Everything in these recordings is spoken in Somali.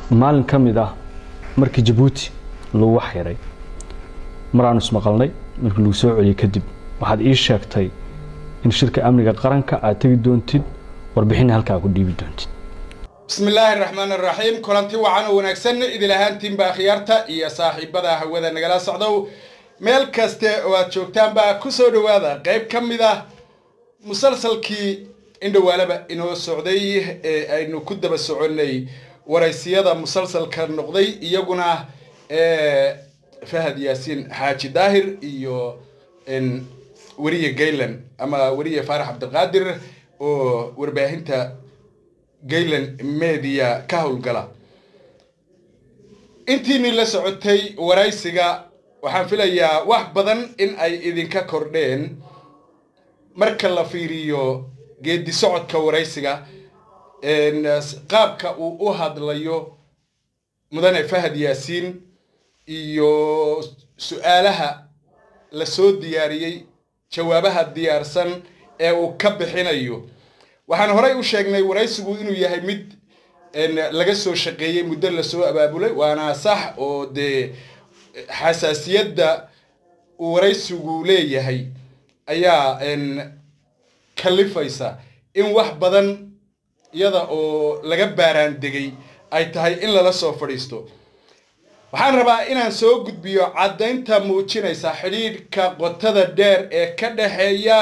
maalin ka mid ah markii jabuuti lagu xiray mar aanu ismaqalnay markii lagu soo celiyey kadib waxaad ii sheegtay in shirka amniga qaranka aad tegi doontid warbixinna halkaa ku dhiibi doontid bismi illaahi raxmaan araxiim kulanti wacan oo wanaagsan idil ahaantiinba akhyaarta iyo saaxiibada hawada nagala socdow meel kaste oo aad joogtaanba ku soo dhowaada qayb ka mid ah musalsalkii indhawaalaba inoo socday ee aynu ku daba soconnay waraysiyada musalsalka noqday iyaguna fahad yaasiin xaaji daahir iyo weriye gaylan ama weriye faarax cabdiqaadir oo warbaahinta gaylan media ka howlgala intiinii la socotay waraysiga waxaan filayaa wax badan in ay idinka kordheen marka la fiiriyo geedi socodka waraysiga qaabka uu u hadlayo mudane fahad yaasiin iyo su-aalaha la soo diyaariyey jawaabaha diyaarsan ee uu ka bixinayo waxaan horey u sheegnay waraysigu inuu yahay mid laga soo shaqeeyey muddo lasoo abaabulay waana sax oo dee xasaasiyadda uu waraysigu leeyahay ayaa kalifaysa in wax badan iyada oo laga baaraan degay ay tahay in lala soo fadhiisto waxaan rabaa inaan soo gudbiyo caddaynta muujinaysa xidhiidhka qotada dheer ee ka dhexeeya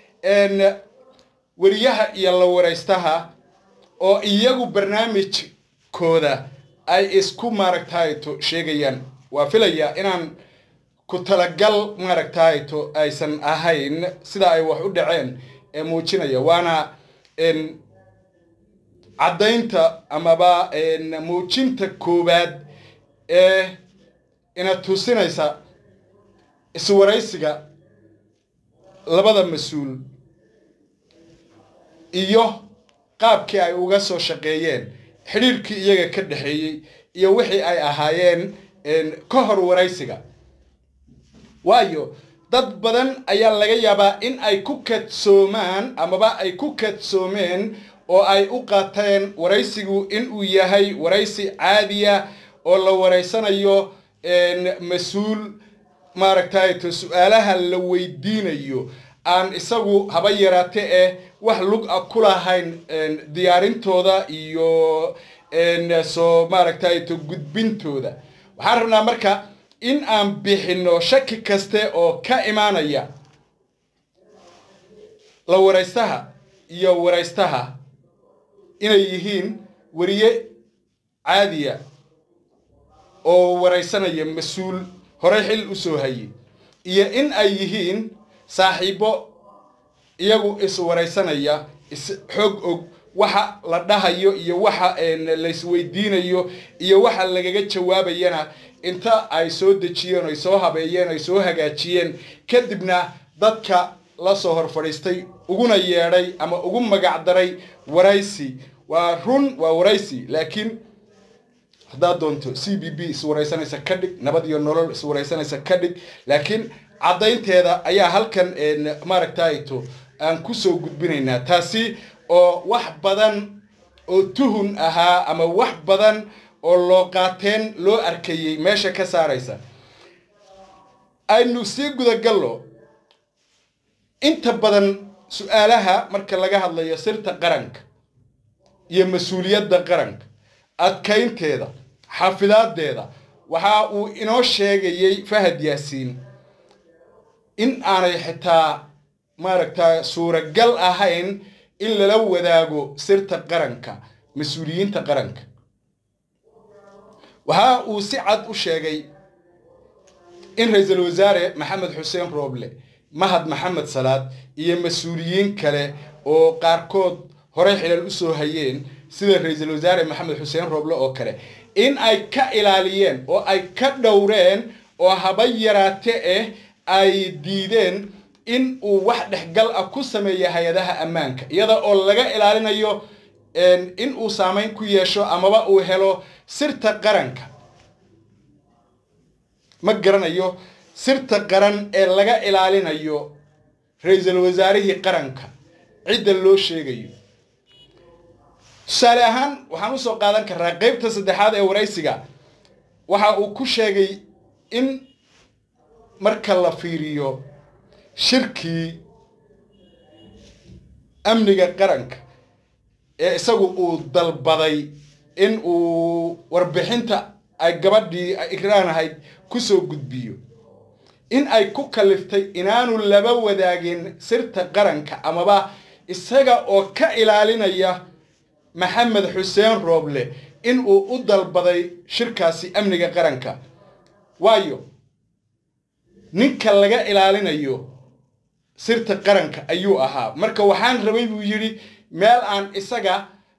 weriyaha iyo la waraystaha oo iyagu barnaamijkooda ay isku maaragtayto sheegayaan waa filayaa inaan ku talagal maaragtayto aysan ahayn sida ay wax u dhaceen ee muujinaya waana caddaynta amaba muujinta koowaad ee ina tusinaysa iswaraysiga labada mas-uul iyo qaabkii ay uga soo shaqeeyeen xidhiirkii iyaga ka dhexeeyey iyo wixii ay ahaayeen ka hor waraysiga waayo dad badan ayaa laga yaabaa in ay ku kadsoomaan amaba ay ku kadsoomeen oo ay u qaateen waraysigu inuu yahay waraysi caadiya oo la waraysanayo mas-uul maaragtayto su-aalaha la weydiinayo aan isagu haba yaraate eh wax lug a ku lahayn diyaarintooda iyo soo maaragtayto gudbintooda waxaan rabnaa marka in aan bixinno shaki kaste oo ka imaanaya la waraystaha iyo waraystaha inay yihiin weriye caadiya oo waraysanaya mas-uul horey xil u soo hayay iyo in ay yihiin saaxiibo iyagu iswaraysanaya is xoog og waxa la dhahayo iyo waxa laysweydiinayo iyo waxa lagaga jawaabayana inta ay soo dejiyeen ay soo habeeyeen ay soo hagaajiyeen kadibna dadka la soo hor fadhiistay uguna yeedhay ama ugu magacdaray waraysi waa run waa waraysi laakiin haddaad doonto c b b iswaraysanaysa ka dhig nabad iyo nolol iswaraysanaysa ka dhig laakiin caddaynteeda ayaa halkan maaragtayto aan kusoo gudbinaynaa taasi oo wax badan oo tuhun ahaa ama wax badan oo loo qaateen loo arkayey meesha ka saaraysa aynu sii gudagallo inta badan su-aalaha marka laga hadlayo sirta qaranka iyo mas-uuliyadda qaranka adkaynteeda xafidaadeeda waxa uu inoo sheegayey fahad yaasiin in aanay xitaa maaragta suuragal ahayn in lala wadaago sirta qaranka mas-uuliyiinta qaranka waxa uu si cad u sheegay in ra-iisul wasaare maxamed xuseen rooble mahad maxamed salaad iyo mas-uuliyiin kale oo qaarkood horey xilal u soo hayeen sida ra-iisul wasaare maxamed xuseen rooble oo kale in ay ka ilaaliyeen oo ay ka dhowreen oo haba yaraate eh ay diideen in uu wax dhexgal ah ku sameeyo hay-adaha ammaanka iyada oo laga ilaalinayo in uu saamayn ku yeesho amaba uu helo sirta qaranka ma garanayo sirta qaran ee laga ilaalinayo ra-iisul wasaarihii qaranka cidda loo sheegayo tusaale ahaan waxaan usoo qaadan karnaa qeybta saddexaad ee waraysiga waxa uu ku sheegay in marka la fiiriyo shirkii amniga qaranka ee isagu uu dalbaday in uu warbixinta ay gabadhii ikraan ahayd kusoo gudbiyo in ay ku kaliftay inaanu laba wadaagin sirta qaranka amaba isaga oo ka ilaalinaya maxamed xuseen rooble in uu u dalbaday shirkaasi amniga qaranka waayo ninka laga ilaalinayo sirta qaranka ayuu ahaa marka waxaan rabay buu yidhi meel aan isaga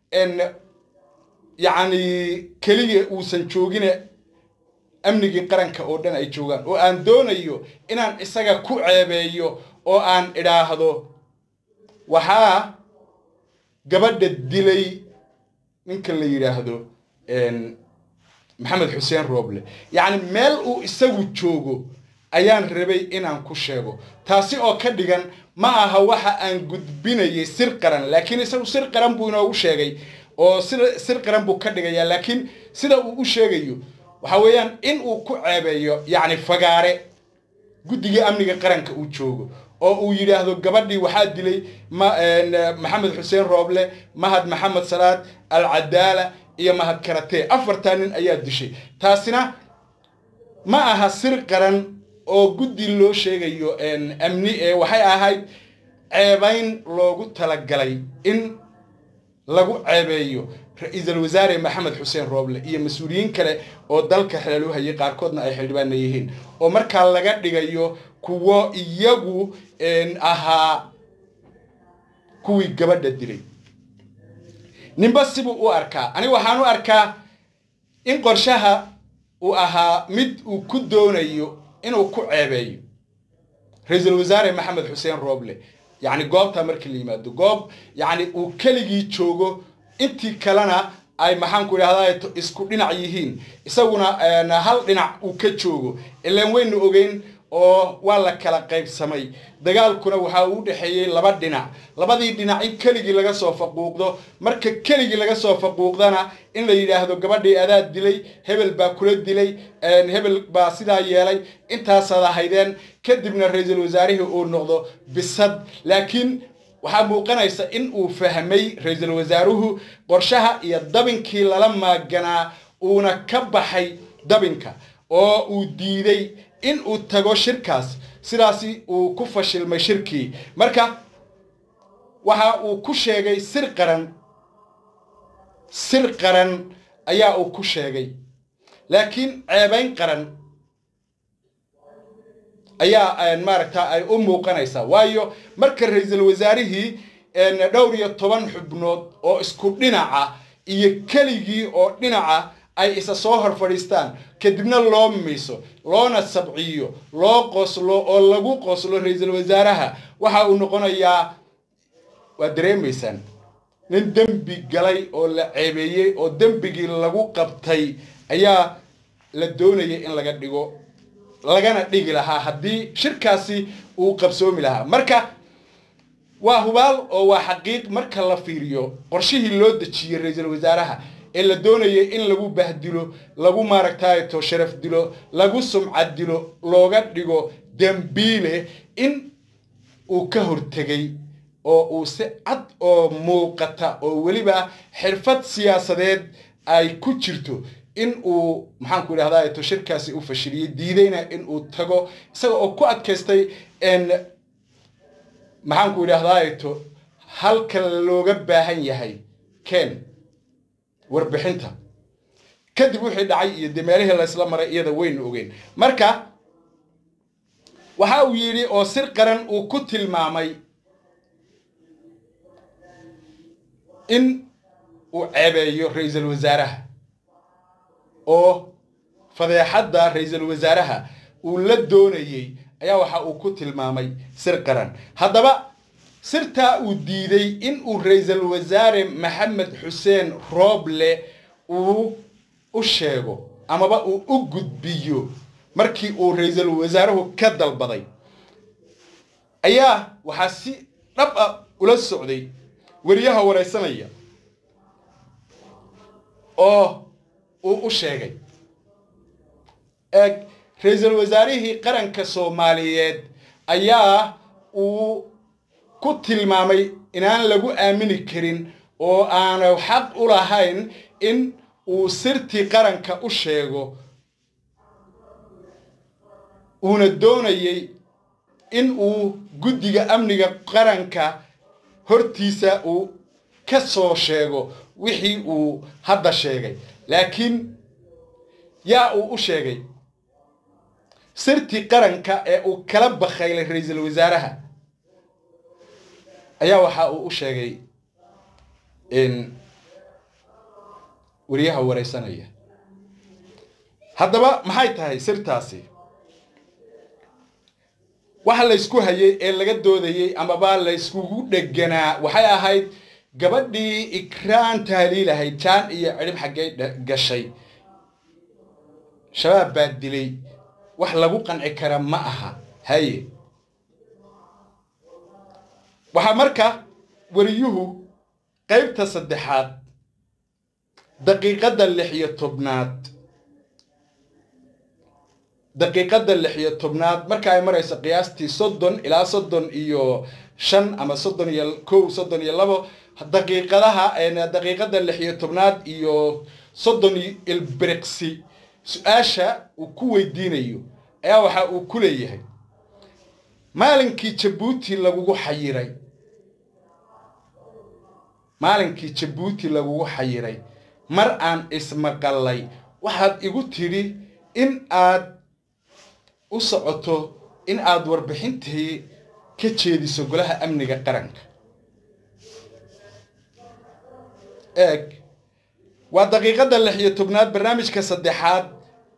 yacni keliya uusan joogine amnigii qaranka oo dhan ay joogaan oo aan doonayo inaan isaga ku ceebeeyo oo aan idhaahdo waxaa gabadha dilay ninka la yidhaahdo maxamed xuseen rooble yacni meel uu isagu joogo ayaan rabay inaan ku sheego taasi oo ka dhigan ma aha waxa aan gudbinayay sir qaran laakiin isagu sir qaran buu inoogu sheegay oo sida sir qaran buu ka dhigayaa laakiin sida uu u sheegayo waxa weeyaan in uu ku ceebeeyo yacni fagaare guddiga amniga qaranka uu joogo oo uu yidhaahdo gabadhii waxaa dilay maxamed xuseen rooble mahad maxamed salaad alcadaala iyo mahad karatee afartaa nin ayaa dishay taasina ma aha sir qaran oo guddi loo sheegayo amni ee waxay ahayd ceebayn loogu talagalay in lagu ceebeeyo ra-iisul wasaare maxamed xuseen rooble iyo mas-uuliyiin kale oo dalka xeelu hayay qaarkoodna ay xildhibaana yihiin oo markaa laga dhigayo kuwo iyagu ahaa kuwii gabadha dilay ninba sibuu u arkaa aniga waxaan u arkaa in qorshaha uu ahaa mid uu ku doonayo inuu ku ceebeeyo ra-iisul wasaare maxamed xuseen rooble yacni goobtaa markii la yimaado goob yacni uu keligii joogo intii kalena ay maxaanku idhahdaa isku dhinac yihiin isaguna hal dhinac uu ka joogo ilaan waynu ogeyn oo waa la kala qaybsamay dagaalkuna waxaa uu dhexeeyey laba dhinac labadii dhinac in keligii laga soo faquuqdo marka keligii laga soo faquuqdana in la yidhaahdo gabadhii adaa dilay hebel baa kula dilay hebel baa sidaa yeelay intaasaad ahaydeen kadibna ra-iisul wasaarihii uu noqdo bisad laakiin waxaa muuqanaysa in uu fahmay ra-iisul wasaaruhu qorshaha iyo dabinkii lala maaganaa uuna ka baxay dabinka oo uu diiday in uu tago shirkaas sidaasi uu ku fashilmay shirkii marka waxa uu ku sheegay sir qaran sir qaran ayaa uu ku sheegay laakiin ceebayn qaran ayaa maaragta ay u muuqanaysaa waayo marka ra-iisul wasaarihii dhowr iyo toban xubnood oo isku dhinaca iyo keligii oo dhinaca ay isa soo hor fadhiistaan kadibna loo miiso loona sabciyo loo qoslo oo lagu qoslo ra-iisul wasaaraha waxa uu noqonayaa waa dareemaysaan nin dembi galay oo la ceebeeyey oo dembigii lagu qabtay ayaa la doonayay in laga dhigo lagana dhigi lahaa haddii shirkaasi uu qabsoomi lahaa marka waa hubaal oo waa xaqiiq marka la fiiriyo qorshihii loo dejiyey ra-iisul wasaaraha ee la doonayay in lagu bahdilo lagu maaragtaato sharaf dilo lagu sumcad dilo looga dhigo dembiile in uu ka hortegay oo uu si cad oo muuqata oo weliba xirfad siyaasadeed ay ku jirto in uu maxaanku idhahdaa to shirkaasi u fashiliyey diidayna in uu tago isaga oo ku adkaystay maxaanku idhahdaa to halka looga baahan yahay ken warbixinta kadib wixii dhacay iyo dee meelihii laysla maray iyada waynu ogeyn marka waxa uu yidhi oo sir qaran uu ku tilmaamay in uu ceebeeyo ra-iisul wasaaraha oo fadeexadda ra-iisul wasaaraha uu la doonayey ayaa waxa uu ku tilmaamay sir qaran haddaba sirtaa uu diiday in uu ra-iisul wasaare maxamed xuseen rooble uu u sheego amaba uu u gudbiyo markii uu ra-iisul wasaaruhu ka dalbaday ayaa waxaa si dhab ah ula socday weriyaha waraysanaya oo uu u sheegay eeg ra-iisul wasaarihii qaranka soomaaliyeed ayaa uu ku tilmaamay inaan lagu aamini karin oo aanu xaq u lahayn in uu sirtii qaranka u sheego uuna doonayey in uu guddiga amniga qaranka hortiisa uu ka soo sheego wixii uu hadda sheegay laakiin yaa uu u sheegay sirtii qaranka ee uu kala bakhaylay ra-iisul wasaaraha ayaa waxa uu u sheegay wariyaha wareysanaya haddaba maxay tahay sirtaasi waxa laysku hayay ee laga doodayey amaba layskugu dheganaa waxay ahayd gabadhii ikraan tahliilahayd jaan iyo cidhib xaggay gashay shabaab baa dilay wax lagu qanci kara ma aha haye waxaa marka wariyuhu qaybta saddexaad daqiiqadda lix iyo tobnaad daqiiqadda lix iyo tobnaad marka ay marayso qiyaastii soddon ilaa soddon iyo shan ama soddon iyo kow soddon iyo labo daqiiqadaha daqiiqadda lix iyo tobnaad iyo soddon ilbiriqsi su-aasha uu ku weydiinayo ayaa waxa uu ku leeyahay maalinkii jabuuti lagugu xayiray maalinkii jabuuti lagugu xayiray mar aan ismaqallay waxaad igu tidhi in aad u socoto in aad warbixintii ka jeediso golaha amniga qaranka eeg waa daqiiqadda lix iyo tobnaad barnaamijka saddexaad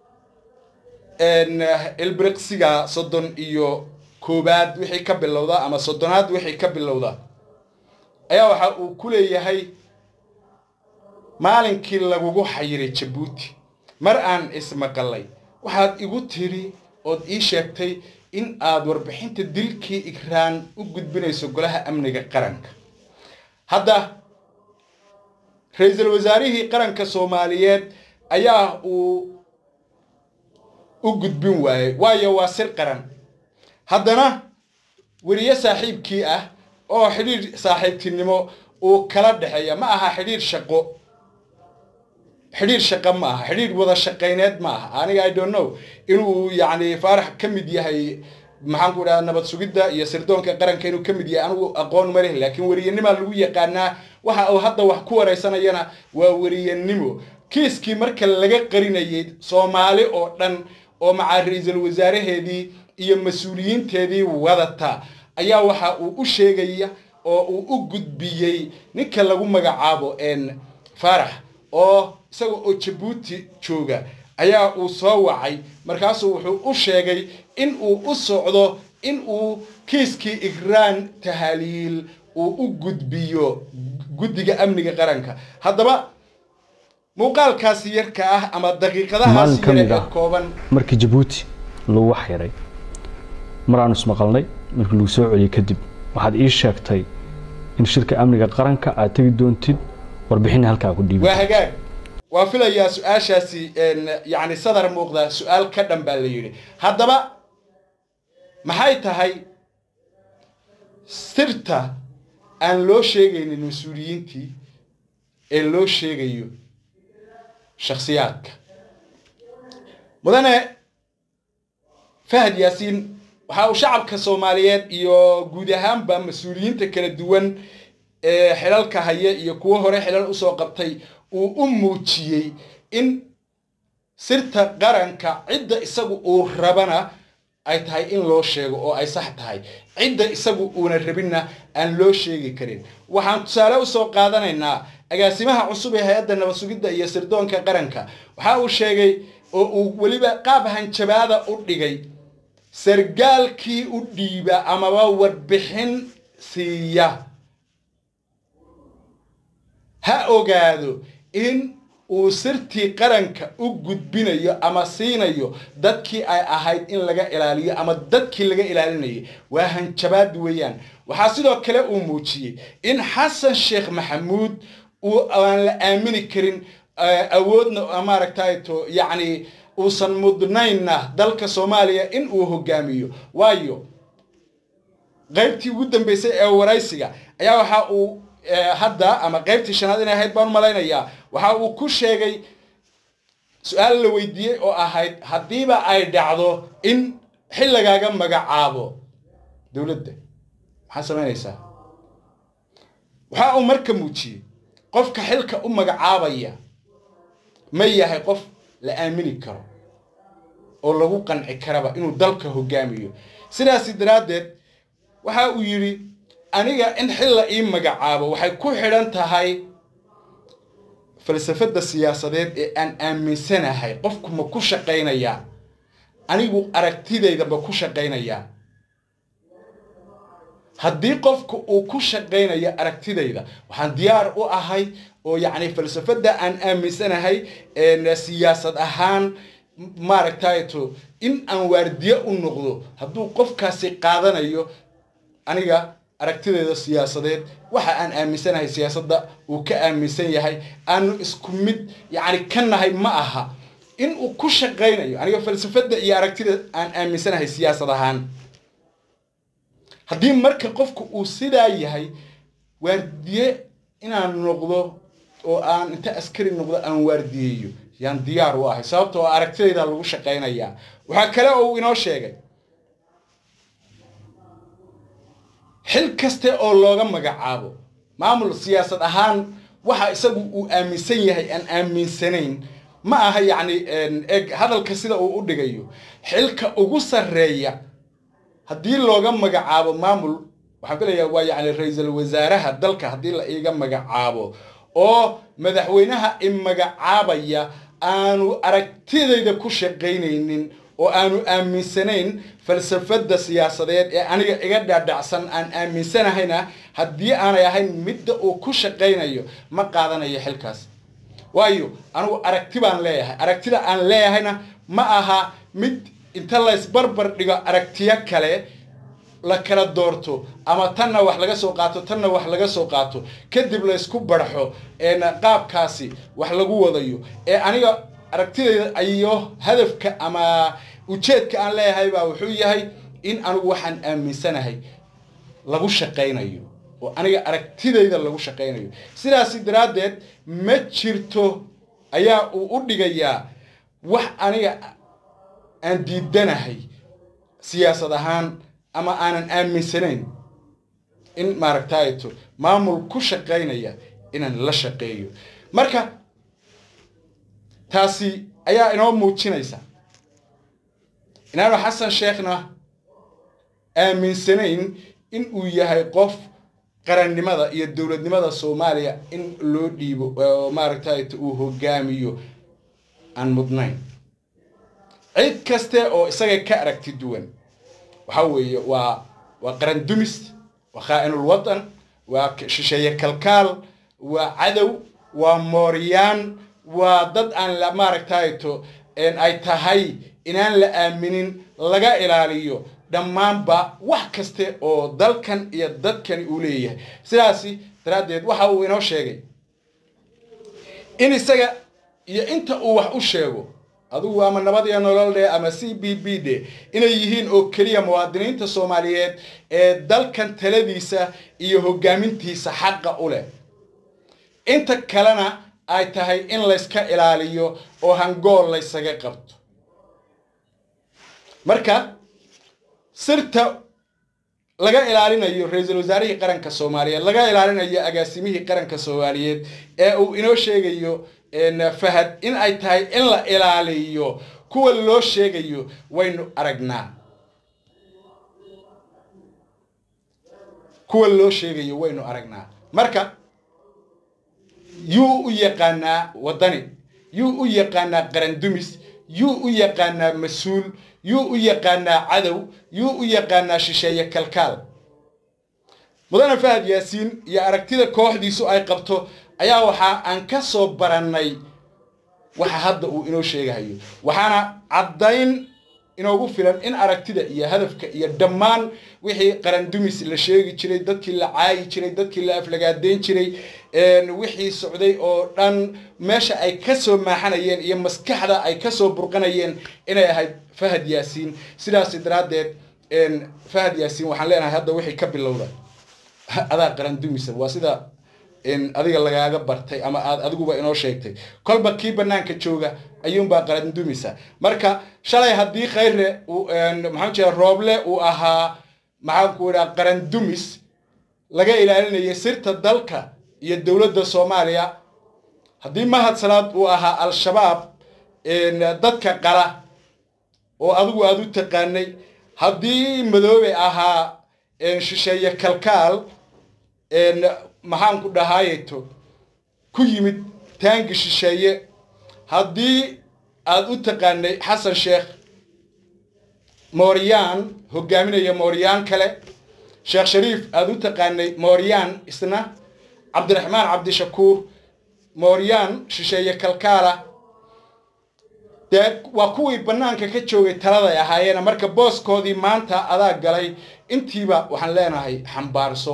ilbriqsiga soddon iyo koobaad wixii ka bilowda ama soddonaad wixii ka bilowda ayaa waxa uu ku leeyahay maalinkii lagugu xayiray jabuuti mar aan ismaqallay waxaad igu tidhi ood ii sheegtay in aad warbixinta dilkii ikraan u gudbinayso golaha amniga qaranka hadda ra-iisul wasaarihii qaranka soomaaliyeed ayaa uu u gudbin waayey waayo waa sir qaran haddana weriye saaxiibkii ah oo xidhiidh saaxiibtinimo uu kala dhexeeya ma aha xidhiidh shaqo xidhiidh shaqo ma aha xidhiidh wada shaqayneed ma aha aniga i don't know inuu yacni faarax ka mid yahay maxaan ku idhaha nabad sugidda iyo sirdoonka qaranka inuu ka mid yahay anigu aqoon ma leh laakiin weriyenimaa lagu yaqaanaa waxa uu hadda wax ku waraysanayana waa weriyenimo kiiskii marka laga qarinayay soomaali oo dhan oo macaa ra-iisul wasaaraheedii iyo mas-uuliyiinteedii wadata ayaa waxa uu u sheegaya oo uu u gudbiyey ninka lagu magacaabo faarax oo isaga oo jabuuti jooga ayaa uu soo wacay markaasuu wuxuu u sheegay in uu u socdo in uu kiiskii igraan tahaliil uu u gudbiyo guddiga amniga qaranka haddaba muuqaalkaasi yarka ah ama daqiiqadahaasi yare ee kooban markii jabuuti lagu xiray mar aanu ismaqalnay markii lagu soo celiyey kadib waxaad ii sheegtay in shirka amniga qaranka aad tegi doontid warbixin halkaa ku dhiibi waa hagaag waa filayaa su-aashaasi yacni sadar muuqda su-aal ka dhan baa la yidhi haddaba maxay tahay sirta aan loo sheegaynin mas-uuliyiintii ee loo sheegayo shakhsiyaadka mudane fahad yaasiin waxa uu shacabka soomaaliyeed iyo guud ahaanba mas-uuliyiinta kala duwan ee xilalka haya iyo kuwo hore xilal usoo qabtay uu u muujiyey in sirta qaranka cidda isagu uu rabana ay tahay in loo sheego oo ay sax tahay cidda isagu uuna rabinna aan loo sheegi karin waxaan tusaale usoo qaadanaynaa agaasimaha cusub ee hay-adda nabad sugidda iyo sirdoonka qaranka waxa uu sheegay oo uu weliba qaab hanjabaada u dhigay sargaalkii u dhiiba amaba warbixin siiya ha ogaado in uu sirtii qaranka u gudbinayo ama siinayo dadkii ay ahayd in laga ilaaliyo ama dadkii laga ilaalinayay waa hanjabaad weeyaan waxaa sidoo kale uu muujiyey in xasan sheekh maxamuud uu aan la aamini karin awoodna maaragtayto yacni uusan mudnaynna dalka soomaaliya in uu hogaamiyo waayo qaybtii ugu dambeysay ee waraysiga ayaa waxa uu hadda ama qaybtii shanaad inay ahayd baan u malaynayaa waxa uu ku sheegay su-aal la weydiiyey oo ahayd haddiiba ay dhacdo in xilligaaga magacaabo dowladda maxaa samaynaysaa waxa uu marka muujiyey qofka xilka u magacaabaya ma yahay qof la aamini karo oo lagu qanci karaba inuu dalka hogaamiyo sidaasi daraaddeed waxa uu yidhi aniga in xil la ii magacaabo waxay ku xidhan tahay falsafadda siyaasadeed ee aan aaminsanahay qofku ma ku shaqaynayaa anigu aragtidayda ma ku shaqaynayaa haddii qofku uu ku shaqaynayo aragtidayda waxaan diyaar u ahay oo yacni falsafadda aan aaminsanahay siyaasad ahaan maaragtayto in aan waardiye u noqdo hadduu qofkaasi qaadanayo aniga aragtidayda siyaasadeed waxa aan aaminsanahay siyaasadda uu ka aaminsan yahay aanu isku mid yacni ka nahay ma aha in uu ku shaqaynayo aniga falsafadda iyo aragtida aan aaminsanahay siyaasad ahaan haddii marka qofku uu sidaa yahay waardiye inaan noqdo oo aan inta askari noqdo aan waardiyeeyo yaan diyaar u ahay sababtoo aragtidayda lagu shaqaynayaa waxaa kale oo uu inoo sheegay xil kaste oo looga magacaabo maamul siyaasad ahaan waxa isagu uu aaminsan yahay aan aaminsanayn ma aha yacni eg hadalka sida uu u dhigayo xilka ugu sarreeya haddii looga magacaabo maamul waxaan filayaa waa yacni ra-iisul wasaaraha dalka haddii la iiga magacaabo oo madaxweynaha i magacaabaya aanu aragtidayda ku shaqaynaynin oo aanu aaminsanayn falsafadda siyaasadeed ee aniga iga dhaadhacsan aan aaminsanahayna haddii aanay ahayn midda uu ku shaqaynayo ma qaadanayo xilkaas waayo anigu aragti baan leeyahay aragtida aan leeyahayna ma aha mid inta laysbarbar dhigo aragtiyo kale la kala doorto ama tanna wax laga soo qaato tanna wax laga soo qaato kadib laysku barxo qaabkaasi wax lagu wadayo ee aniga aragtidayda iyo hadafka ama ujeedka aan leeyahay baa wuxuu yahay in anigu waxaan aaminsanahay lagu shaqaynayo oo aniga aragtidayda lagu shaqaynayo sidaasi daraaddeed ma jirto ayaa uu u dhigayaa wax aniga aan diidanahay siyaasad ahaan ama aanan aaminsanayn in maaragtayto maamul ku shaqaynaya inaan la shaqeeyo marka taasi ayaa inoo muujinaysa inaanu xasan sheekhna aaminsanayn in uu yahay qof qarannimada iyo dowladnimada soomaaliya in loo dhiibo oo maaragtayto uu hogaamiyo aan mudnayn cid kaste oo isaga ka aragti duwan waxa weeye waa waa qaran dumis waa khaa'inul watan waa shisheeye kalkaal waa cadow waa mooryaan waa dad aan la maaragtayto ay tahay inaan la aaminin laga ilaaliyo dhammaanba wax kaste oo dalkan iyo dadkani uu leeyahay sidaasi daraaddeed waxa uu inoo sheegay in isaga iyo inta uu wax u sheego adugu ama nabad iyo nolol dhe ama c b b dhe inay yihiin oo keliya muwaadiniinta soomaaliyeed ee dalkan taladiisa iyo hogaamintiisa xaqa u leh inta kalena ay tahay in layska ilaaliyo oo hangool laysaga qabto marka sirta laga ilaalinayo ra-iisul wasaarihii qaranka soomaaliyeed laga ilaalinayo agaasimihii qaranka soomaaliyeed ee uu inoo sheegayo fahad in ay tahay in la ilaaliyo kuwa loo sheegayo waynu aragnaa kuwa loo sheegayo waynu aragnaa marka yuu u yaqaanaa waddani yuu u yaqaanaa qarandumis yuu u yaqaanaa mas-uul yuu u yaqaanaa cadow yuu u yaqaanaa shisheeye kalkaal mudane fahad yaasiin iyo aragtida kooxdiisu ay qabto ayaa waxaa aan ka soo barannay waxa hadda uu inoo sheegahayo waxaana caddayn inoogu filan in aragtida iyo hadafka iyo dhammaan wixii qarandumis la sheegi jiray dadkii la caayi jiray dadkii la aflagaadeyn jiray wixii socday oo dhan meesha ay ka soo maaxanayeen iyo maskaxda ay ka soo burqanayeen inay ahayd fahad yaasiin sidaas daraaddeed fahad yaasiin waxaan leenahay hadda wixii ka bilowda adaa qarandumisa waa sida adiga lagaaga bartay ama aad adiguba inoo sheegtay kolba kii banaanka jooga ayuunbaa qarandumisa marka shalay haddii khayre maxaan jeeda rooble uu ahaa maxaanku idhaha qarandumis laga ilaalinayay sirta dalka iyo dowladda soomaaliya haddii mahad salaad uu ahaa al-shabaab dadka qala oo adigu aada u taqaanay haddii madoobe ahaa shisheeye kalkaal maxaanku dhahaayeto ku yimid taangi shisheeye haddii aada u taqaanay xasan sheekh mooryaan hogaaminaya mooryaan kale sheekh shariif aada u taqaanay mooryaan isna cabdiraxmaan cabdishakuur mooryaan shisheeye kalkaala dee waa kuwii bannaanka ka joogay taladay ahaayeena marka booskoodii maanta adaa galay intiiba waxaan leenahay xambaarso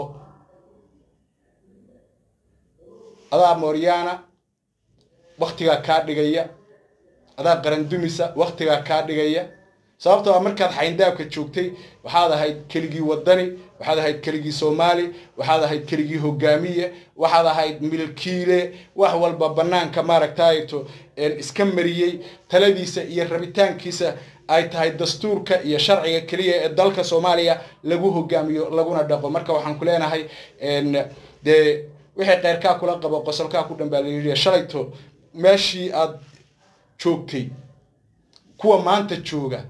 adaa mooryaana waktigaa kaa dhigaya adaa qarandumisa waktigaa kaa dhigaya sababtoo a markaad xayndaabka joogtay waxaad ahayd keligii wadani waxaad ahayd keligii soomaali waxaad ahayd keligii hogaamiye waxaad ahayd milkiile wax walba bannaanka maaragtayto iska mariyey taladiisa iyo rabitaankiisa ay tahay dastuurka iyo sharciga keliya ee dalka soomaaliya lagu hogaamiyo laguna dhaqo marka waxaan ku leenahay dee wixii keyrkaa kula qabo qosolkaa ku dhan baa layidhi shalayto meeshii aad joogtay kuwa maanta jooga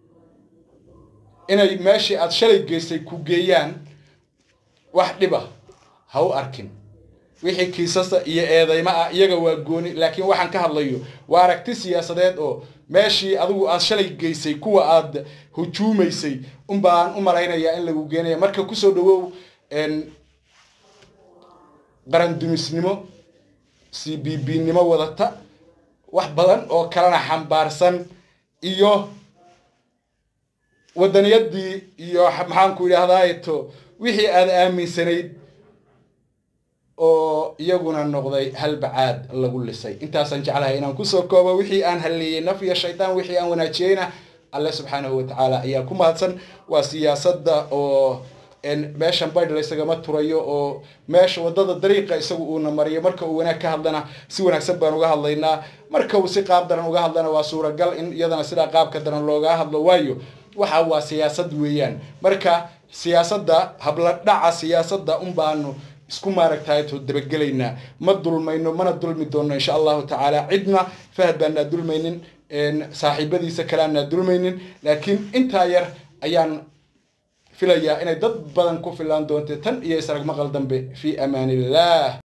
inay meeshii aad shalay geystay ku geeyaan wax dhiba ha u arkin wixii kiisasa iyo eedaymo ah iyaga waa gooni laakiin waxaan ka hadlayo waa aragti siyaasadeed oo meeshii adigu aad shalay geysay kuwa aad hujuumaysay unbaan u malaynayaa in lagu geenaya marka kusoo dhawow qarandumisnimo c b b nimo wadata wax badan oo kalena xambaarsan iyo wadaniyadii iyo maxaanku idhaahdaato wixii aad aaminsanayd oo iyaguna noqday halbacaad lagu lisay intaasaan jeclahay inaan kusoo koobo wixii aan halleeyey naf iyo shaydaan wixii aan wanaajiyeyna alle subxaanahu watacaala ayaa ku mahadsan waa siyaasadda oo meeshan baydh laysagama turayo oo meesha wadada dariiqa isagu uuna mariyo marka uu wanaag ka hadlana si wanaagsan baan uga hadlaynaa marka uu si qaab daran uga hadlana waa suuragal in iyadana sidaa qaabka daran looga hadlo waayo waxa waa siyaasad weeyaan marka siyaasadda habladhaca siyaasadda un baanu isku maaragtayto dabagelaynaa ma dulmayno mana dulmi doonno insha allahu tacaala cidna fahad baanaa dulmaynin saaxiibadiisa kale aanaa dulmaynin laakiin intaa yar ayaan filayaa inay dad badan ku filaan doonte tan iyo israg maqal dambe fii amaan illah